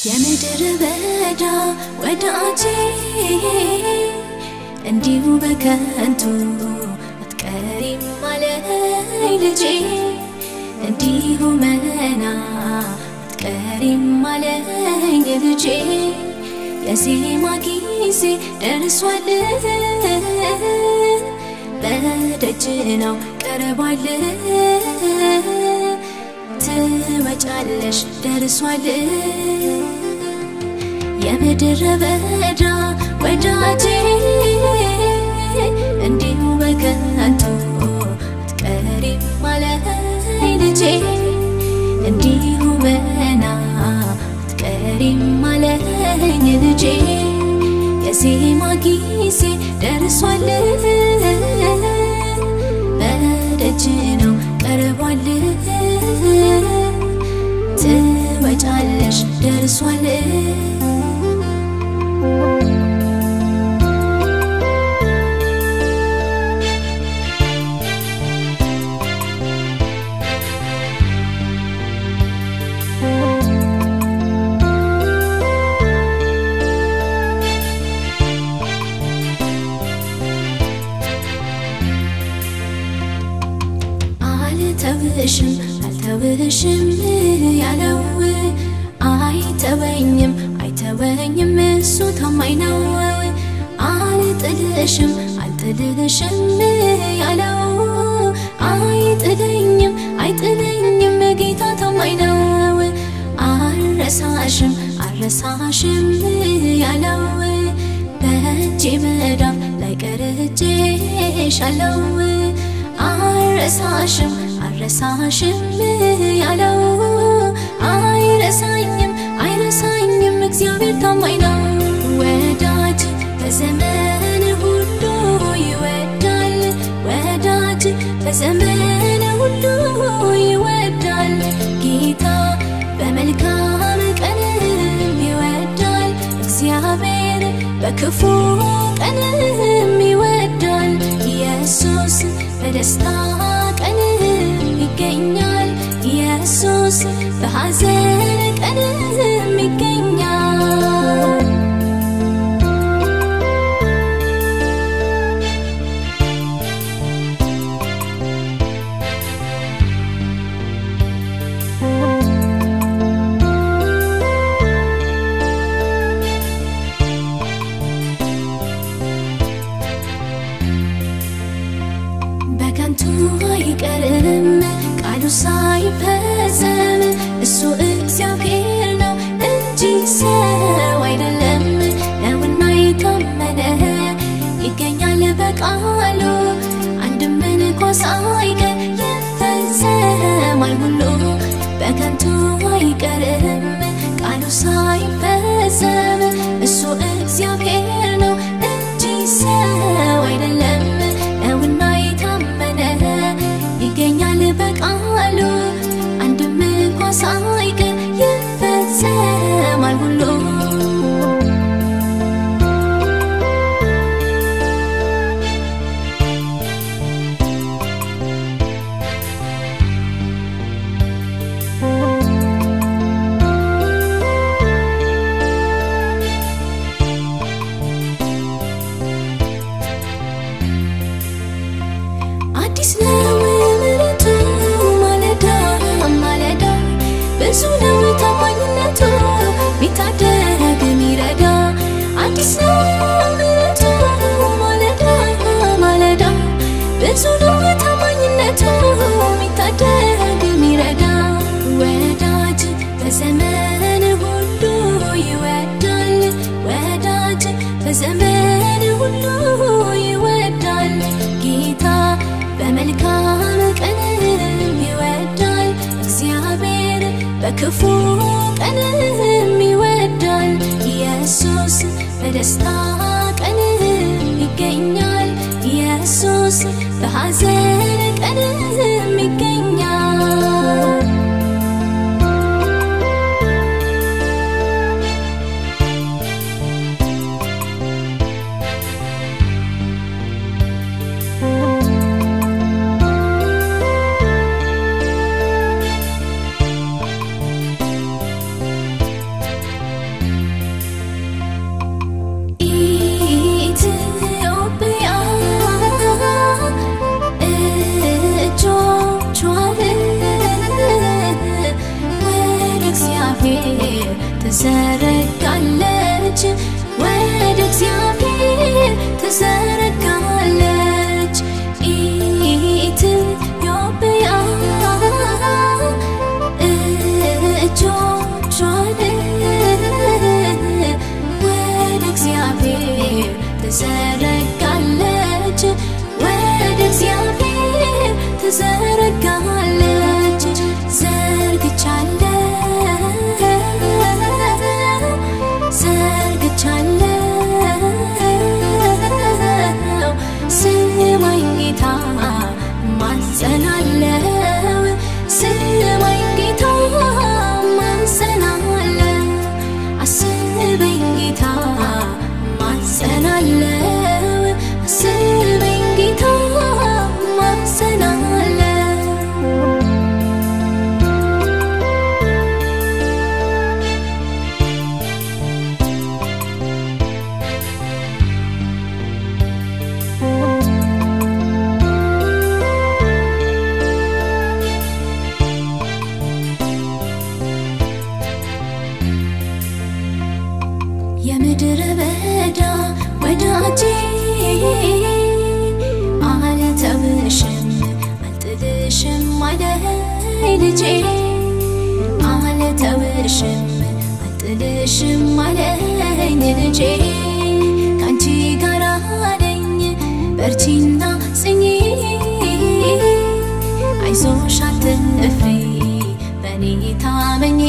የምድር በዳ ወዳጄ እንዲሁ በከንቱ አትቀሪም አለኝ ልጄ እንዲሁ መና አትቀሪም አለኝ ልጄ የዜማ ጊዜ ደርሷል በደጅ ነው ቀርቧል ትመጫለሽ ደርሷል የምድረ በዳ ወዳጄ እንዲሁ በከንቱ አትቀሪም አለኝ ልጄ እንዲሁ መና አትቀሪም አለኝ ልጄ የዜማ ጊዜ ደርሷል በደጅ ነው ቀርቧል ትመጫለሽ ደርሷል አልተውሽም አልተውሽም ያለው አይተወኝም አይተወኝም እሱ ታማኝ ነው አልጥልሽም አልጥልሽም ያለው አይጥለኝም አይጥለኝም ጌታ ታማኝ ነው አልረሳሽም አልረሳሽም ያለው በእጄ መዳፍ ላይ ቀርቼሻለው አልረሳሽም አልረሳሽም ያለው አይረሳኝም አይረሳኝም እግዚአብሔር ታማኝ ነው ወዳጅ በዘመን ሁሉ ይወዳል ወዳጅ በዘመን ሁሉ ይወዳል ጌታ በመልካም ቀንም ይወዳል እግዚአብሔር በክፉ ቀንም ይወዳል ኢየሱስ በደስታ ቀንም ይገኛል ኢየሱስ በሐዘን ቀንም ይገኛል በከንቱ አይቀርም ቃሉ ሳይፈጸም እሱ እግዚአብሔር ነው እንጂ ሰው አይደለም ነውና የታመነ ይገኛል በቃሉ አንድም እንኳ ሳይቀር ይፈጸማል ሁሉ በከንቱ አይቀርም ቃሉ ሳይፈጸም እሱ እግዚአብሔር ነው እንጂ ሰው አይደለም ነውና የታመነ ይገኛል በቃሉ አንድም እንኳ ሳይቀር ይፈጸማል ሁሉ አዲስ ነው ምሕረቱ ማለዳ ማለዳ ብዙ ነው ታማኝነቱ ቢታደግ ሚረዳ አዲስ ነው ምሕረቱ ማለዳ ማለዳ ብዙ ነው ታማኝነቱ ቢታደግ ሚረዳ ወዳጅ በዘመን ሁሉ ይወዳል ወዳጅ በዘመን ሁሉ ይወዳል ጌታ በመልካም ቀንም ይወዳል እግዚአብሔር በክፉ ቀንም ይወዳል ኢየሱስ በደስታ ቀንም ይገኛል ኢየሱስ በሐዘን ቀንም ይገኛል ትዘረጋለች ወደ እግዚአብሔር ትዘረጋለች ኢትዮጵያ እጆቿን ወደ እግዚአብሔር ትዘረጋለች ወደ እግዚአብሔር ትዘረጋለች ዘርግቻለሁ ዘርግቻለሁ ስማኝ ጌታ ማጸናለው ስማኝ ጌታ ማጸናለው አስበኝ ጌታ ማጸናለው አስበኝ ጌታ ማጸናለው የምድረ በዳ ወዳጄ አልተውሽም አልጥልሽም አለኝ ልጄ አልተውሽም አልጥልሽም አለኝ ልጄ ከአንቺ ጋር ነኝ በርቺና ጽኚ አይዞሽ አትፍሪ በኔ ታመኚ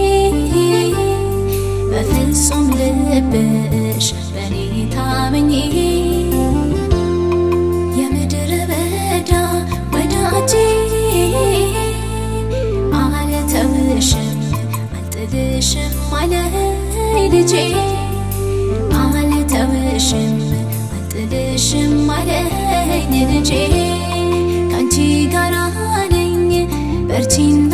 በፍጹም ልብሽ በኔ ታመኚ የምድረ በዳ ወዳጄ አልተውሽም አልጥልሽም አለኝ ልጄ አልተውሽም አልጥልሽም አለኝ ልጄ ከአንቺ ጋር ነኝ በርቺና